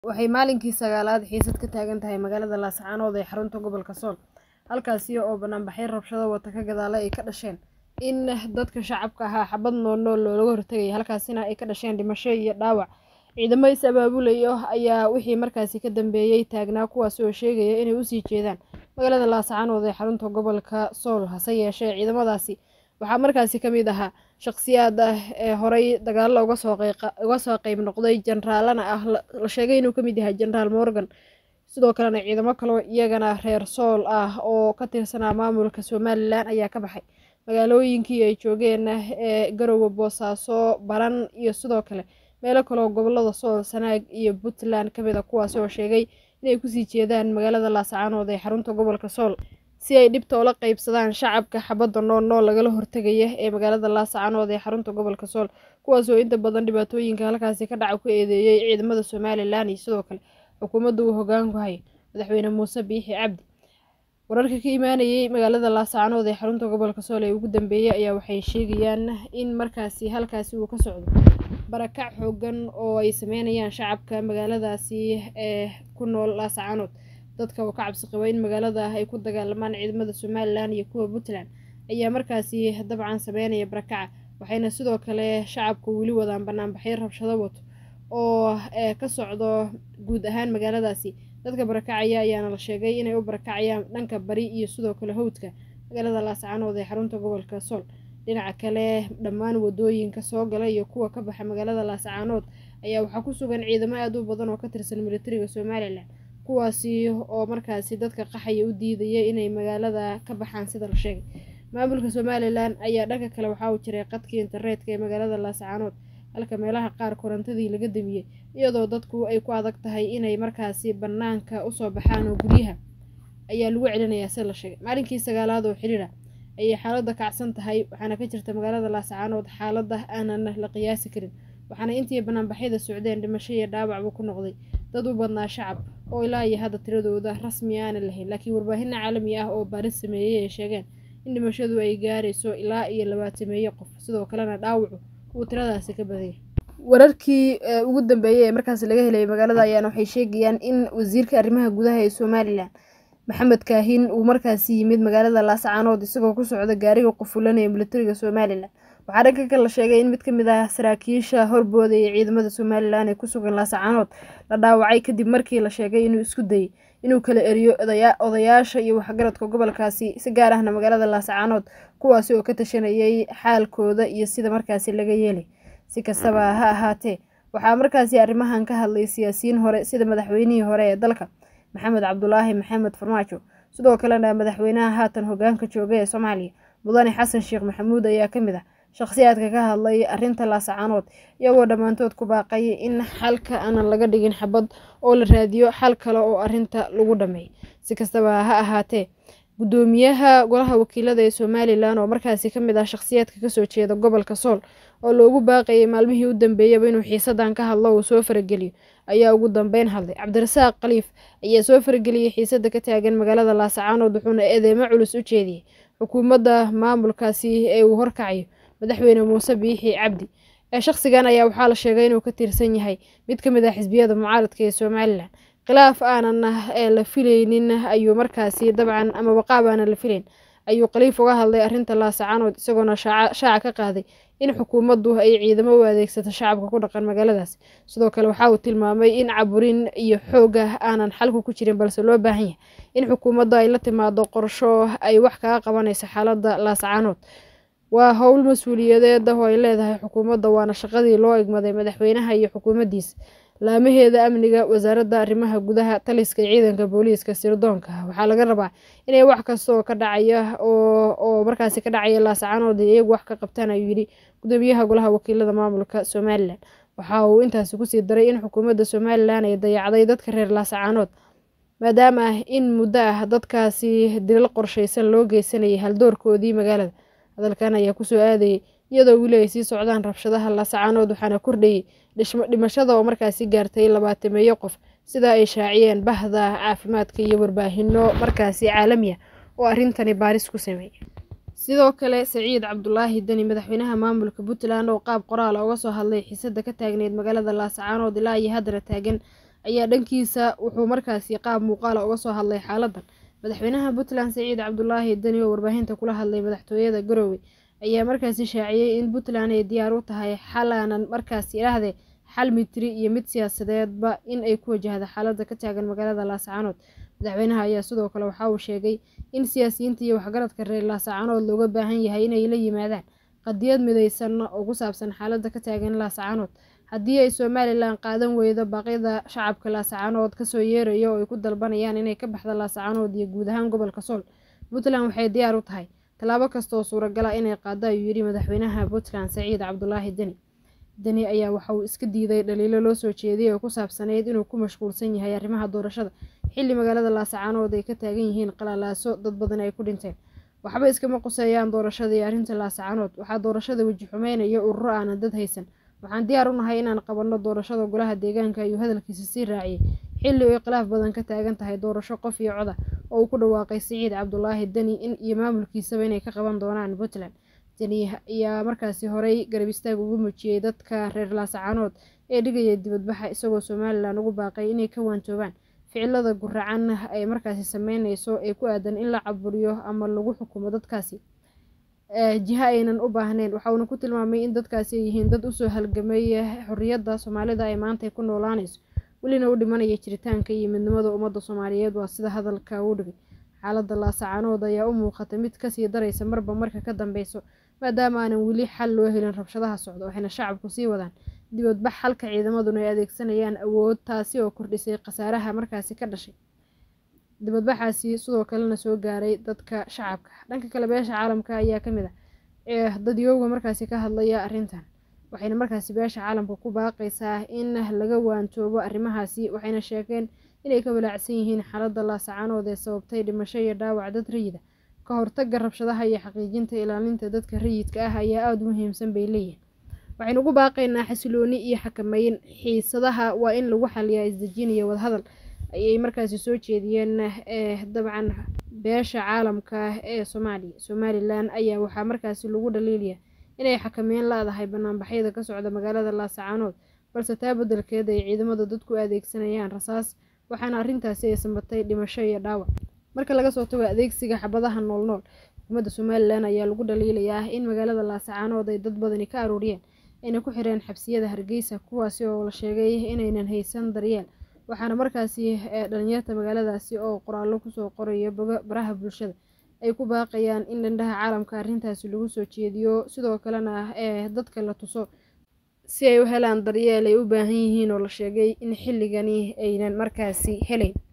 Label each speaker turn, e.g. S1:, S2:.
S1: Waxay maalinkii sagaalaad xiisad ka taagan tahay magaalada Laascaanood ee xarunta gobolka Sool, halkaasi oo bannaanbaxyo rabshado wata ka gadaale ay ka dhasheen in dadka shacabka ahaa xabad nool-nool looga hortagay, halkaasina ay ka dhasheen dhimasho iyo dhaawac. Ciidamo is abaabulaya ayaa wixii markaasi ka dambeeyay taagnaa kuwaasi oo sheegaya inay u sii jeedaan magaalada Laascaanood ee xarunta gobolka Sool. Hase yeeshee, ciidamadaasi waxaa markaasi ka mid ahaa shaqsiyaad ee horay dagaallo uga soo qayb noqday, jenaraalana ah la sheegay inuu ka mid yahay Jenaraal Morgan. Sidoo kalena ciidamo kale oo iyagana reer Sool ah oo ka tirsanaa maamulka Somalilan ayaa ka baxay magaalooyinkii ay joogeen ee Garowe, Boosaaso, Baran iyo sidoo kale meelo kale oo gobollada Sool, Sanaag iyo Puntland ka mid ah kuwaasi oo sheegay inay kusii jeedaan magaalada Laascaanood ee xarunta gobolka Sool si ay dhibta ula qaybsadaan shacabka xabadda nool-nool lagala hortagaya ee magaalada Laascaanood ee xarunta gobolka Sool, kuwaas oo inta badan dhibaatooyinka halkaasi ka dhaca ku eedeeyay ciidamada Somalilan iyo sidoo kale xukuumadda uu hoggaanku hayo madaxweyne muuse biixi cabdi. Wararka ka imaanayay magaalada Laascaanood ee xarunta gobolka Sool ee ugu dambeeyay ayaa waxay sheegayaan in markaasi halkaasi uu ka socdo barakac xooggan oo ay sameynayaan shacabka magaaladaasi ee ku nool Laascaanood. Dadka oo ka cabsi qaba in magaalada ay ku dagaalamaan ciidamada Somalilan iyo kuwa Puntland ayaa markaasi dabcan sameynaya barakaca, waxayna sidoo kale shacabku weli wadaan bannaanbaxyo rabshado wato oo ka socdo guud ahaan magaaladaasi. Dadka barakacaya ayaana la sheegay inay u barakacayaan dhanka bari iyo sidoo kale hawdka magaalada Laascaanood ee xarunta gobolka Sool. Dhinaca kale, dhammaan waddooyinka soo gala iyo kuwa ka baxa magaalada Laascaanood ayaa waxaa ku sugan ciidamo aad u badan oo ka tirsan militariga Somalilan, kuwaasi oo markaasi dadka qaxaya u diidaya inay magaalada ka baxaan sida la sheegay. Maamulka Somalilan ayaa dhanka kale waxa uu jaray khadkii internetka ee magaalada Laascaanood, halka meelaha qaar korontadii laga damiyay, iyadoo dadku ay ku adag tahay inay markaasi bannaanka u soo baxaan oo guryaha ayaa lagu celinayaa sida la sheegay. Maalinkii sagaalaad oo xiriir ah ayay xaaladda kacsan tahay, waxaana ka jirta magaalada Laascaanood xaalad aanan la qiyaasi karin, waxaana intii bannaanbaxyada socdeen dhimasho iyo dhaawacba ku noqday dad u badnaa shacab oo ilaa iyo hadda tiradooda rasmi aanan lahayn, laakiin warbaahin caalami ah oo baaris sameeyay ay sheegeen in dhimashadu ay gaarayso ilaa iyo labaatameeyo qof, sidoo kalena dhaawacu uu tiradaasi ka badan yahay. Wararkii ugu dambeeyay ee markaasi laga helay magaalada ayaana waxay sheegayaan in wasiirka arrimaha gudaha ee Somalilan Maxamed Kaahin uu markaasi yimid magaalada Laascaanood isagoo ku socda gaariga qufulan ee militariga Somalilan. Waxaa dhanka kale la sheegay in mid ka mid ah saraakiisha horboodaya ciidamada Somalilan ee ku sugan Laascaanood la dhaawacay kadib markii la sheegay inuu isku dayay inuu kala eriyo odayaasha iyo waxgaradka gobolkaasi, si gaar ahna magaalada Laascaanood, kuwaasi oo ka tashanayay xaalkooda iyo sida markaasi laga yeelay. Si kastaba ha ahaatee, waxaa markaasi arrimahan ka hadlay siyaasiyiin hore sida madaxweynihii hore ee dalka Maxamed Cabdulaahi Maxamed Farmaajo, sidoo kalena madaxweynaha haatan hoggaanka jooga ee Soomaaliya Mudane Xasan Sheekh Maxamuud ayaa ka mid ah shaqsiyaadka ka hadlay arrinta Laascaanood, iyagoo dhammaantood ku baaqay in xalka aanan laga dhigin xabad oo la raadiyo xal kale oo arrinta lagu dhammeeyo. Si kastaba ha ahaatee, guddoomiyaha golaha wakiilada ee Somalilan oo markaasi ka mid ah shaqsiyaadka ka soo jeeda gobolka Sool oo loogu baaqayay maalmihii u dambeeyayba inuu xiisaddan ka hadlo oo soo farageliyo, ayaa ugu dambeyn hadlay. Cabdirasaaq Khaliif ayaa soo farageliyay xiisadda ka taagan magaalada Laascaanood wuxuuna eedeymo culus u jeediyay xukuumadda maamulkaasi ee uu horkacayo madaxweyne muuse biixi cabdi. Shaqsigan ayaa waxaa la sheegay inuu ka tirsan yahay mid ka mid ah xisbiyada mucaaradka ee Somalilan. Khilaaf aanan la filaynin ayuu markaasi dabcan amaba qaab aanan la filayn ayuu Khaliif uga hadlay arrinta Laascaanood isagoona shaaca ka qaaday in xukuumaddu ay ciidamo u adeegsato shacabka ku dhaqan magaaladaas. Sidoo kale waxa uu tilmaamay in caburin iyo xoog aanan xalku ku jirin balse loo baahan yahay in xukuumaddu ay la timaado qorshe ay wax kaga qabanayso xaaladda Laascaanood. Waa hawl mas'uuliyadeed oo ay leedahay xukuumadda waana shaqadii loo igmaday madaxweynaha iyo xukuumaddiisa. Laamaheeda amniga, wasaaradda arrimaha gudaha, taliska ciidanka booliiska, sirdoonka waxaa laga rabaa inay wax kasta oo ka dhacaya oo markaasi ka dhacaya Laascaanood iyagu wax ka qabtaan ayuu yidhi guddoomiyaha golaha wakiilada maamulka Somalilan. Waxa uu intaasi ku sii daray in xukuumadda Somalilan ay dayacday dadka reer Laascaanood, maadaama in muddo ah dadkaasi dilal qorshaysan loo geysanayay haldoorkoodii magaalada. Hadalkan ayaa ku soo aadayay iyadoo weli ay sii socdaan rabshadaha Laascaanood waxaana kordhayay dhimashada oo markaasi gaartay labaatameeyo qof, sida ay shaaciyeen bahda caafimaadka iyo warbaahinno markaasi caalami ah oo arrintani baaris ku sameeyay. Sidoo kale, Siciid Cabdulaahi Dani, madaxweynaha maamulka Puntland oo qaab qoraal ah uga soo hadlay xiisadda ka taagneyd magaalada Laascaanood ilaa iyo haddana taagan, ayaa dhankiisa wuxuu markaasi qaab muuqaala uga soo hadlay xaaladan madaxweynaha puntland siciid cabdulaahi deni oo warbaahinta kula hadlay madaxtooyada garoowe ayaa markaasi shaaciyey in puntland ay diyaar u tahay xalaanan markaasi idhaahdee xal mitri iyo mid siyaasadeedba in ay ku wajahda xaalada ka taagan magaalada laascaanood madaxweynaha ayaa sidoo kale waxa uu sheegay in siyaasiyiinta iyo waxgaradka reer laascaanood looga baahan yahay inay la yimaadaan qadiyad midaysan oo ku saabsan xaalada ka taagan laascaanood haddii ay somalilan qaadan weydo baaqyada shacabka laascaanood kasoo yeerayo oo ay ku dalbanayaan inay ka baxda laascaanood iyo guud ahaan gobolka sool puntland waxay diyaar u tahay tallaabo kasta oo suuragala inay qaado ayuu yidhi madaxweynaha puntland saciid cabdulaahi deni deni ayaa waxa uu iska diiday dhaliilo loo soo jeediyay oo ku saabsaneyd inuu ku mashquulsan yahay arrimaha doorashada xilli magaalada laascaanood ay ka taagan yihiin qalalaaso dad badan ay ku dhinteen waxba iskama quseeyaan doorashada iyo arrinta laascaanood waxaa doorashada weji xumeynaya ururo aanan dad haysan waxaan diyaar u nahay inaan qabanno doorashada golaha deegaanka ayuu hadalkiisa sii raaciyey xilli ay khilaaf badan ka taagan tahay doorasho qof iyo coda oo uu ku dhawaaqay siciid cabdulaahi deni in iyo maamulkiisaba inay ka qaban doonaan puntland deni ayaa markaasi horey garab istaag ugu muujiyey dadka reer laascaanood ee dhigaya dibadbaxa isagoo somalilan ugu baaqay inay ka waantoobaan ficilada guracan ay markaasi sameyneyso ee ku aadan in la caburiyo ama lagu xukumo dadkaasi jiha aynan u baahnayn waxauna ku tilmaamay in dadkaasi ay yihiin dad usoo halgamay xorriyadda soomaalida ay maanta ku noolaanayso welina u dhimanaya jiritaanka iyo midnimada ummadda soomaaliyeed waa sida hadalka uu dhigay xaaladda laascaanood ayaa u muuqata mid kasii daraysa marba marka ka dambeyso maadaama aanan weli xal loo helin rabshadaha socda waxayna shacabku sii wadaan dibadbax halka ciidamaduna ay adeegsanayaan awood taasi oo kordhisay khasaaraha markaasi ka dhashay dibadbaxaasi sidoo kalena soo gaaray dadka shacabka dhanka kale beesha caalamka ayaa kamid ah ee dadyooga markaasi ka hadlaya arrintan waxayna markaasi beesha caalamka ku baaqaysaa in laga waantoobo arrimahaasi waxayna sheegeen inay ka walaacsan yihiin xaaladda laasacaanood ee sababtay dhimasho iyo dhaawac dad rayida ka hortaga rabshadaha iyo xaqiijinta ilaalinta dadka rayidka ah ayaa aada u muhiimsan bay leeyihin waxaynu ugu baaqaynaa xasilooni iyo xakameyn xiisadaha waa in lagu xaliyaa isdejin iyo wadahadal ayay markaasi soo jeediyeen dabcan beesha caalamka ee soomaaliya somalilan ayaa waxaa markaasi lagu dhaliilaya inay xakameyn la-dahay banaanbaxyada ka socda magaalada laasacaanood balse taa beddelkeeda ay ciidamada dadku adeegsanayaan rasaas waxaana arrintaasi ay sambatay dhimasho iyo dhaawac marka laga soo tago adeegsiga xabadaha noolnool xukuumadda somalilan ayaa lagu dhaliilayaa in magaalada laasacaanood ay dad badani ka arooriyeen ayna ku xireen xabsiyada hargeysa kuwaasi oo la sheegay inaynan haysan daryeel waxaana markaasi dhalinyarta magaaladaasi oo qoraallo kusoo qoraya baraha bulshada ay ku baaqayaan in dhandhaha caalamka arrintaasi lagu soo jeediyo sidoo kalena ee dadka la tuso si ay u helaan daryeel ay u baahan yihiin oo la sheegay in xilligani aynan markaasi helayn